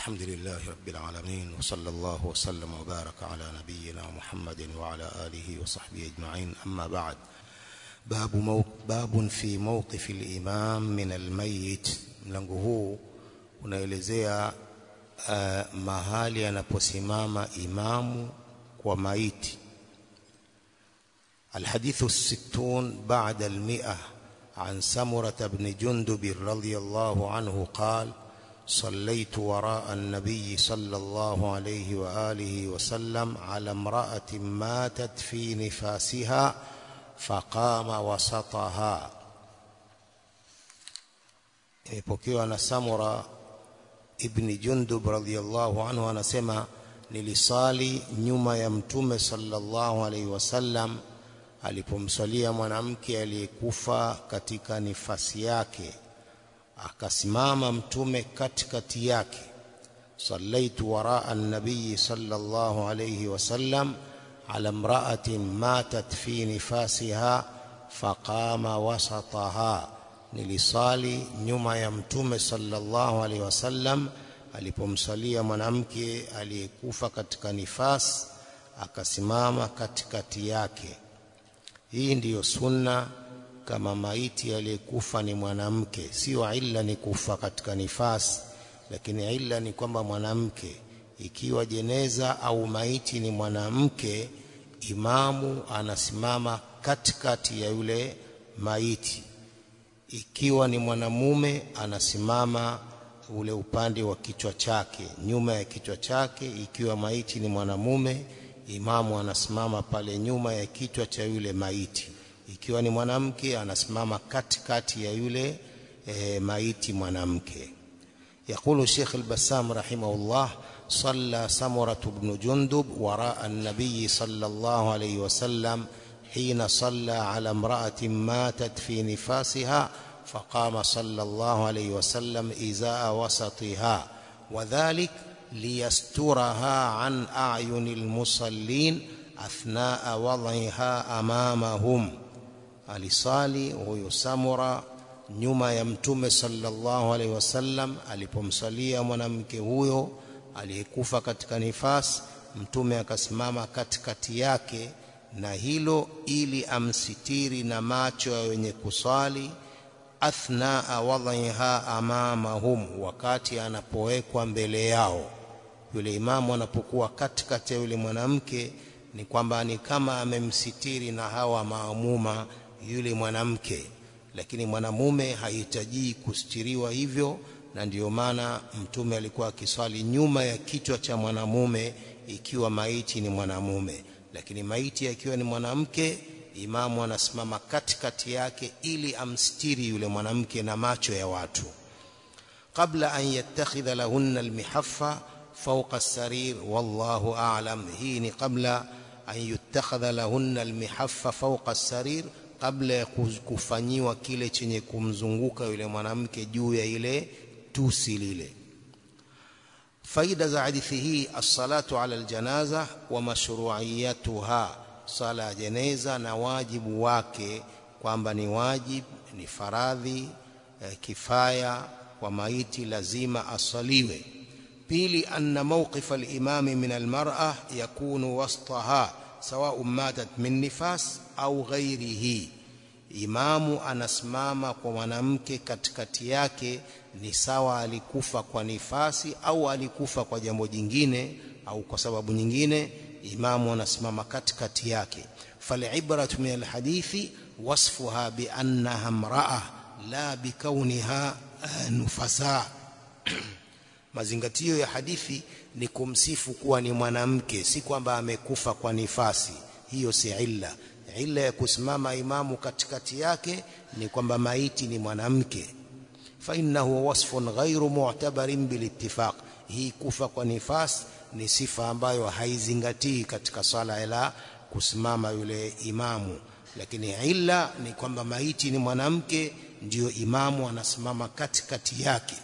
الحمد لله رب العالمين وصلى الله وسلم وبارك على نبينا محمد وعلى آله وصحبه أجمعين أما بعد باب, مو باب في موقف الإمام من الميت mlango huu unaelezea uh, mahali anaposimama imamu kwa maiti الحديث الستون بعد المئة عن سمرة بن جندب رضي الله عنه قال صليت وراء النبي صلى الله عليه وآله وسلم على امرأة ماتت في نفاسها فقام وسطها imepokewa na Samura ibn Jundub radhiyallahu anhu anasema nilisali nyuma ya mtume sallallahu alaihi wasallam alipomsalia mwanamke aliyekufa katika nifasi yake akasimama mtume katikati yake sallaitu waraa an-nabiy sallallahu alayhi wasallam ala imra'atin matat fi nifasiha faqama wasataha nilisali nyuma ya mtume sallallahu alayhi wasallam alipomsalia mwanamke aliyekufa katika nifas akasimama katikati yake hii ndiyo sunna kama maiti aliyekufa ni mwanamke sio illa ni kufa katika nifasi lakini illa ni kwamba mwanamke ikiwa jeneza au maiti ni mwanamke imamu anasimama katikati ya yule maiti ikiwa ni mwanamume anasimama ule upande wa kichwa chake nyuma ya kichwa chake ikiwa maiti ni mwanamume imamu anasimama pale nyuma ya kichwa cha yule maiti ikiwa ni mwanamke anasimama katikati ya yule e, maiti mwanamke يقول الشيخ البسام رحمه الله صلى سمرة بن جندب وراء النبي صلى الله عليه وسلم حين صلى على امرأة ماتت في نفاسها فقام صلى الله عليه وسلم إزاء وسطها وذلك ليسترها عن أعين المصلين أثناء وضعها أمامهم alisali huyo Samura nyuma ya mtume sallallahu alaihi wasallam alipomsalia mwanamke huyo aliyekufa katika nifas mtume akasimama katikati yake na hilo ili amsitiri na macho ya wenye kuswali athnaa wadhiha amamahum wakati anapowekwa mbele yao yule imamu anapokuwa katikati ya yule mwanamke ni kwamba ni kama amemsitiri na hawa maamuma yule mwanamke lakini mwanamume hahitaji kustiriwa hivyo na ndiyo maana mtume alikuwa akiswali nyuma ya kichwa cha mwanamume ikiwa maiti ni mwanamume lakini maiti akiwa ni mwanamke imamu anasimama katikati yake ili amstiri yule mwanamke na macho ya watu kabla an yattakhidha lahunna almihaffa fawqa as-sarir wallahu a'lam hii ni kabla an yuttakhadha lahunna almihaffa fawqa as-sarir kabla ya kufanyiwa kile chenye kumzunguka yule mwanamke juu ya ile tusi lile faida za hadithi hii as-salatu ala al-janaza wa mashru'iyatuha sala ya jeneza na wajibu wake kwamba ni wajib ni faradhi eh, kifaya kwa maiti lazima asaliwe pili anna mawqif al-imam min al-mar'a yakunu wastaha sawa matat min nifas au ghairihi imamu anasimama kwa mwanamke katikati yake ni sawa alikufa kwa nifasi au alikufa kwa jambo jingine au kwa sababu nyingine imamu anasimama katikati yake falibratu min alhadithi wasfuha biannaha mraa la bikauniha nufasa mazingatio ya hadithi ni kumsifu kuwa ni mwanamke si kwamba amekufa kwa nifasi hiyo si illa illa ya kusimama imamu katikati yake ni kwamba maiti ni mwanamke fa innahu wasfun ghairu mu'tabarin bilittifaq hii kufa kwa nifas ni sifa ambayo haizingatii katika swala la kusimama yule imamu lakini illa ni kwamba maiti ni mwanamke ndiyo imamu anasimama katikati yake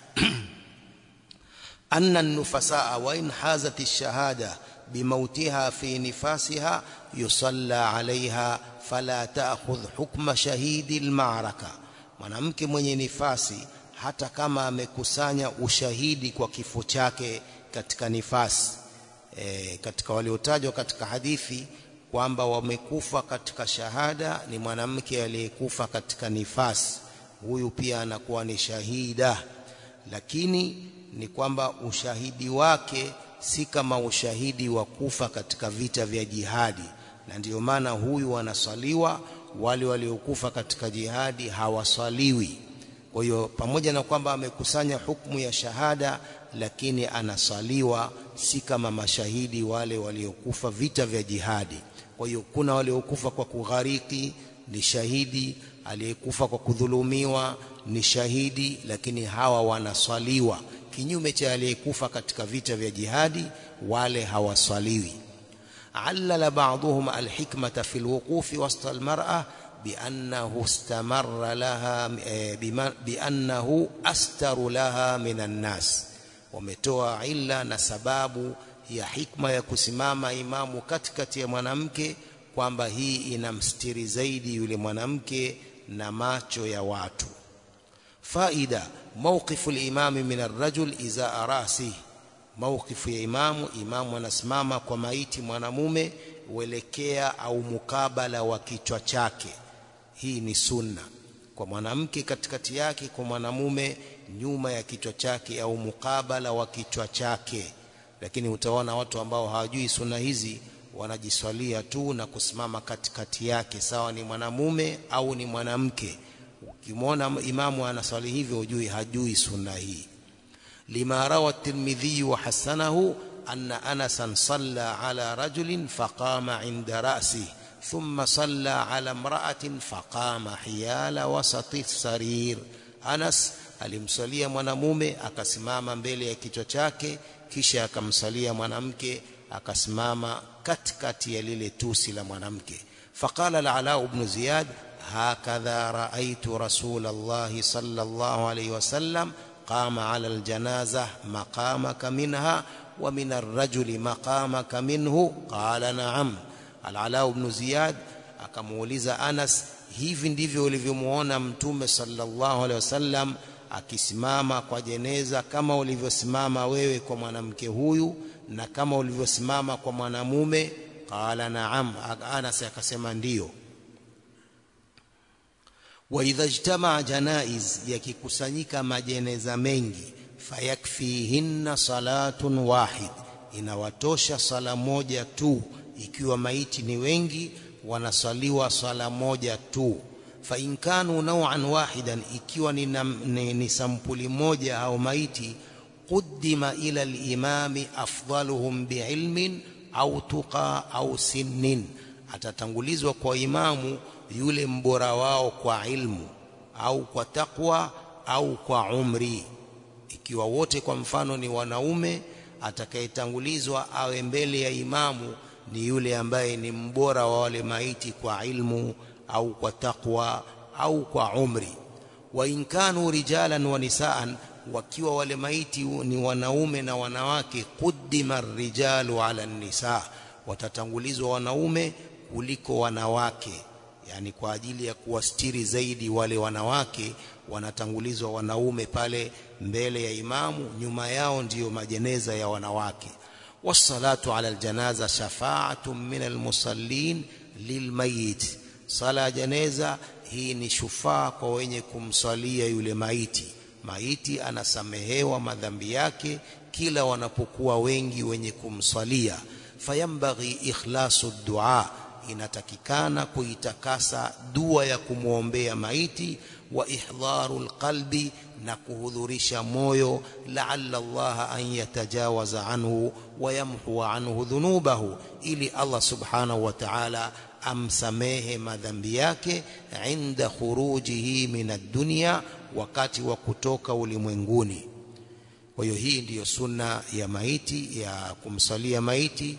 anna nufasaa wa in hazat ash-shahada بموتها في نفاسها يصلى عليها فلا تأخذ حكم شهيد المعركة mwanamke mwenye nifasi hata kama amekusanya ushahidi kwa kifo chake katika nifasi e, katika waliotajwa katika hadithi kwamba wamekufa katika shahada ni mwanamke aliyekufa katika nifasi huyu pia anakuwa ni shahida lakini ni kwamba ushahidi wake si kama ushahidi wa kufa katika vita vya jihadi na ndiyo maana huyu wanaswaliwa wale waliokufa katika jihadi hawaswaliwi kwa hiyo pamoja na kwamba amekusanya hukumu ya shahada lakini anaswaliwa si kama mashahidi wale waliokufa vita vya jihadi kwa hiyo kuna waliokufa kwa kughariki ni shahidi aliyekufa kwa kudhulumiwa ni shahidi lakini hawa wanaswaliwa kinyume cha aliyekufa katika vita vya jihadi wale hawaswaliwi علل بعضهم الحكمة في الوقوف وسط المرأة بأنه استمر لها بأنه أستر لها من الناس ومتوى إلا نسباب ya hikma ya kusimama imamu katikati ya mwanamke kwamba hii inamstiri zaidi yule mwanamke na macho ya watu faida mawqifu al-imam min ar-rajul iza arasi mawqifu ya imamu imamu anasimama kwa maiti mwanamume uelekea au mukabala wa kichwa chake hii ni sunna kwa mwanamke katikati yake kwa mwanamume nyuma ya kichwa chake au mukabala wa kichwa chake lakini utaona watu ambao hawajui sunna hizi wanajiswalia tu na kusimama katikati yake sawa ni mwanamume au ni mwanamke ukimwona imamu anaswali hivyo ujui hajui sunna hii lima rawa at-tirmidhi wa hasanahu anna anasan salla ala rajulin faqama inda ra'si thumma salla ala imra'atin faqama hiyala wasati sarir anas alimswalia mwanamume akasimama mbele ya kichwa chake kisha akamsalia mwanamke akasimama katikati ya lile tusi la mwanamke faqala al-ala ibn ziyad hakadha raaitu rasulullah sallallahu alayhi wasallam qama ala al-janazah maqamaka minha wa min ar-rajuli maqamaka minhu qala na'am al-ala ibn ziyad akamuuliza Anas hivi ndivyo ulivyomuona mtume sallallahu alayhi wasallam akisimama kwa jeneza kama ulivyosimama wewe kwa mwanamke huyu na kama ulivyosimama kwa mwanamume qala na'am Anas akasema ndiyo wa idha ijtama janaiz yakikusanyika majeneza mengi fayakfihinna salatun wahid inawatosha sala moja tu ikiwa maiti ni wengi wanasaliwa sala moja tu fa in kanu naw'an wahidan ikiwa ni, ni, ni sampuli moja au maiti quddima ila al-imami afdaluhum biilmin au tuqa au sinnin atatangulizwa kwa imamu yule mbora wao kwa ilmu au kwa takwa au kwa umri ikiwa wote kwa mfano ni wanaume atakayetangulizwa awe mbele ya imamu ni yule ambaye ni mbora wa wale maiti kwa ilmu au kwa takwa au kwa umri wa in kanu rijalan wa nisaan wakiwa wale maiti ni wanaume na wanawake quddima rijalu ala nisa watatangulizwa wanaume kuliko wanawake yani kwa ajili ya kuwastiri zaidi wale wanawake wanatangulizwa wanaume pale mbele ya imamu nyuma yao ndiyo majeneza ya wanawake wassalatu ala aljanaza shafa'atun min almusallin lilmayit sala janeza hii ni shufaa kwa wenye kumswalia yule maiti maiti anasamehewa madhambi yake kila wanapokuwa wengi wenye kumswalia fayambaghi ikhlasu dua inatakikana kuitakasa dua ya kumwombea maiti wa ihdharu alqalbi na kuhudhurisha moyo la'alla Allah an yatajawaza anhu wa yamhu anhu dhunubahu ili Allah subhanahu wa ta'ala amsamehe madhambi yake inda khurujihi min ad-dunya wakati wa kutoka ulimwenguni kwa hiyo hii ndiyo sunna ya maiti ya kumsalia maiti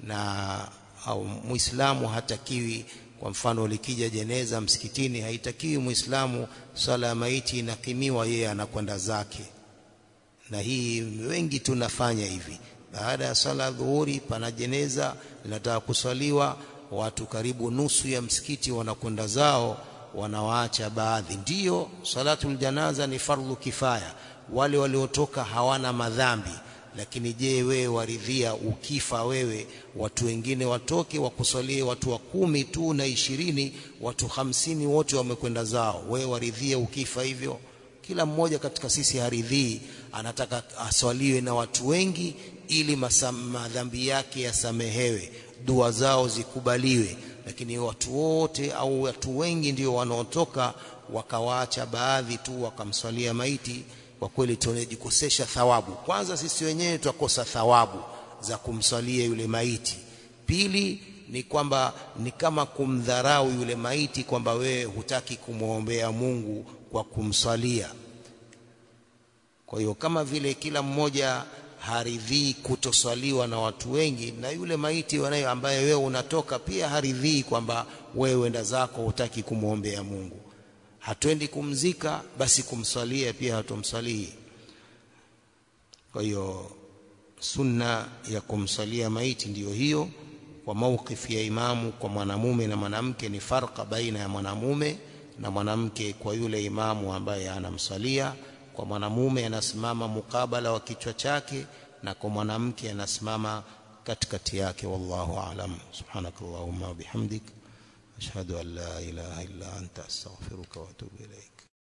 na au muislamu hatakiwi kwa mfano likija jeneza msikitini haitakiwi muislamu sala ya maiti inakimiwa yeye anakwenda zake na hii wengi tunafanya hivi baada ya sala dhuhuri pana jeneza linataka kuswaliwa watu karibu nusu ya msikiti wanakwenda zao wanawaacha baadhi. Ndiyo, salatul janaza ni fardhu kifaya, wale waliotoka hawana madhambi. Lakini je, wewe waridhia ukifa wewe watu wengine watoke wakusalie watu wa kumi tu na ishirini, watu hamsini wote wamekwenda zao, wewe waridhia ukifa hivyo? Kila mmoja katika sisi haridhii, anataka aswaliwe na watu wengi ili madhambi yake yasamehewe, dua zao zikubaliwe. Lakini watu wote au watu wengi ndio wanaotoka wakawaacha baadhi tu wakamswalia maiti, kwa kweli tunajikosesha thawabu. Kwanza sisi wenyewe tutakosa thawabu za kumswalia yule maiti. Pili ni kwamba ni kama kumdharau yule maiti, kwamba wewe hutaki kumwombea Mungu kwa kumswalia. Kwa hiyo kama vile kila mmoja haridhii kutoswaliwa na watu wengi, na yule maiti wanayo ambaye wewe unatoka pia haridhii kwamba wewe enda zako hutaki kumwombea Mungu. Hatuendi kumzika, basi kumswalia pia hatumswalii. Kwa hiyo sunna ya kumswalia maiti ndiyo hiyo. Kwa maukifi ya imamu kwa mwanamume na mwanamke, ni farqa baina ya mwanamume na mwanamke kwa yule imamu ambaye anamswalia. Kwa mwanamume anasimama mukabala wa kichwa chake, na kwa mwanamke anasimama katikati yake. Wallahu aalam. Subhanakallahumma wa bihamdik ashhadu an la ilaha illa anta astaghfiruka wa atubu ilaik.